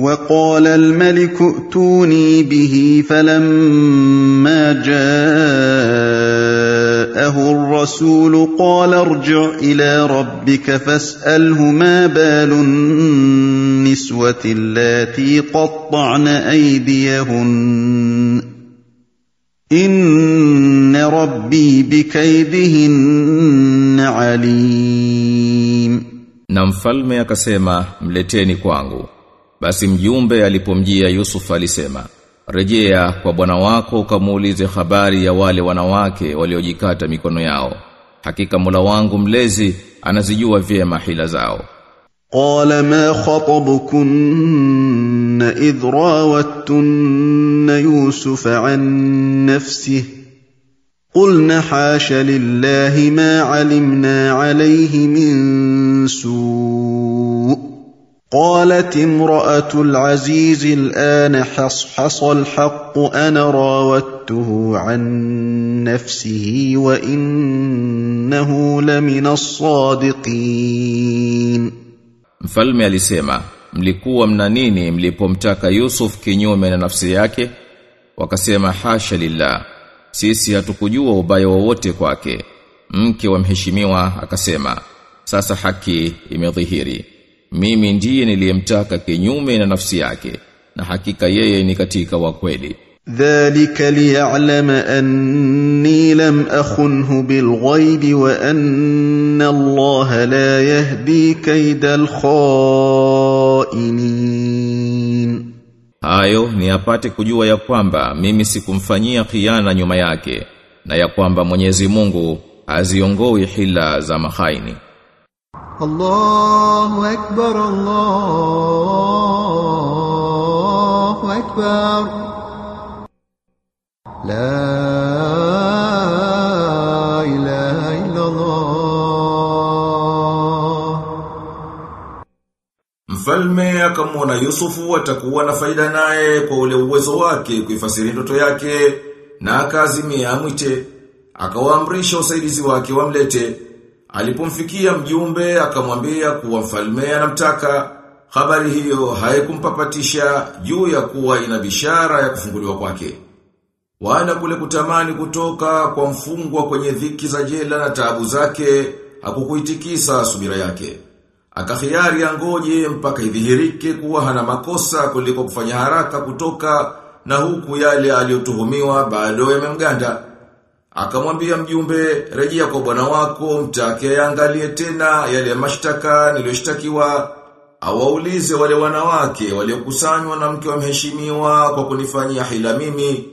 وقال الملك ائتوني به فلما جاءه الرسول قال ارجع الى ربك فاساله ما بال النسوه اللاتي قطعن ايديهن ان ربي بكيدهن عليم Na mfalme akasema mleteni kwangu. Basi mjumbe alipomjia Yusuf alisema, "Rejea kwa bwana wako ukamuulize habari ya wale wanawake waliojikata mikono yao. Hakika Mola wangu mlezi anazijua vyema hila zao." قال ما خطبكن اذ راوتن يوسف عن نفسه قلن حاش لله ما علمنا عليه من سوء قالت امراه العزيز الان حصحص الحق انا راودته عن نفسه وانه لمن الصادقين Mfalme alisema, "Mlikuwa mna nini mlipomtaka Yusuf kinyume na nafsi yake?" Wakasema, "Hasha lillah. Sisi hatukujua ubaya wowote kwake." Mke wa mheshimiwa akasema, "Sasa haki imedhihiri. Mimi ndiye niliyemtaka kinyume na nafsi yake, na hakika yeye ni katika wa kweli." ذلك ليعلم اني لم اخنه بالغيب وان الله لا يهدي كيد الخائنين Hayo ni apate kujua ya kwamba mimi sikumfanyia khiana nyuma yake na ya kwamba Mwenyezi Mungu aziongoi hila za mahaini. الله أكبر الله أكبر لا إله إلا الله Mfalme akamwona Yusufu atakuwa na faida naye kwa ule uwezo wake kuifasiri ndoto yake na akazimia amwite akawaamrisha usaidizi wake wamlete alipomfikia mjumbe akamwambia kuwa mfalme anamtaka habari hiyo haikumpapatisha juu ya kuwa ina bishara ya kufunguliwa kwake wala kule kutamani kutoka kwa mfungwa kwenye dhiki za jela na taabu zake hakukuitikisa subira yake Akakhiari angoje mpaka idhihirike kuwa hana makosa kuliko kufanya haraka kutoka na huku yale aliyotuhumiwa bado yamemganda. Akamwambia mjumbe, rejea kwa bwana wako, mtake angalie tena yale mashtaka niliyoshtakiwa, awaulize wale wanawake waliokusanywa na mke wa mheshimiwa kwa kunifanyia hila mimi,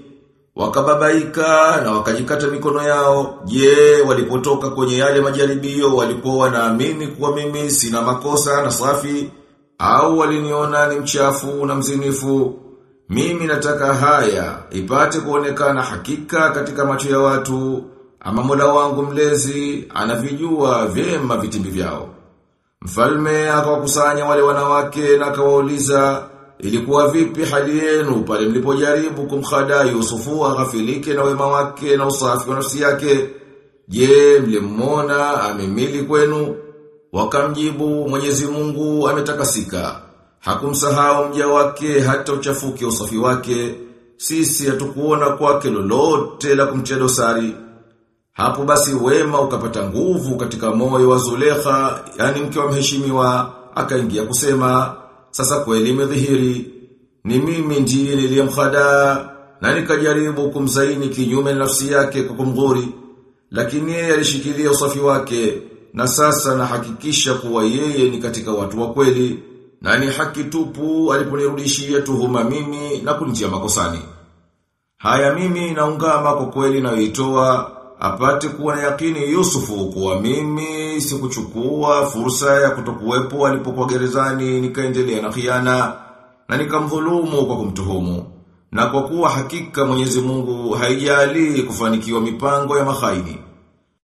wakababaika na wakajikata mikono yao. Je, walipotoka kwenye yale majaribio walikuwa wanaamini kuwa mimi sina makosa na safi au waliniona ni mchafu na mzinifu? Mimi nataka haya ipate kuonekana hakika katika macho ya watu ama Mola wangu mlezi anavijua vyema vitimbi vyao. Mfalme akawakusanya wale wanawake na akawauliza ilikuwa vipi hali yenu pale mlipojaribu kumkhada Yusufu aghafilike na wema wake na usafi wa nafsi yake? Je, mlimwona amemili kwenu? Wakamjibu Mwenyezi Mungu ametakasika. Hakumsahau mja wake hata uchafuke usafi wake. Sisi hatukuona kwake lolote la kumtia dosari. Hapo basi wema ukapata nguvu katika moyo wa Zulekha, yani mke wa mheshimiwa, akaingia kusema, sasa kweli imedhihiri, ni mimi ndiye niliyemkhada na nikajaribu kumzaini kinyume na nafsi yake kwa kumdhuri, lakini yeye alishikilia usafi wake, na sasa nahakikisha kuwa yeye ni katika watu wa kweli, na ni haki tupu aliponirudishia tuhuma mimi na kunitia makosani. Haya mimi naungama kwa kweli nayoitoa apate kuwa na yakini Yusufu kuwa mimi sikuchukua fursa ya kutokuwepo alipokuwa gerezani nikaendelea na khiana na nikamdhulumu kwa kumtuhumu. Na kwa kuwa hakika Mwenyezi Mungu haijali kufanikiwa mipango ya mahaini.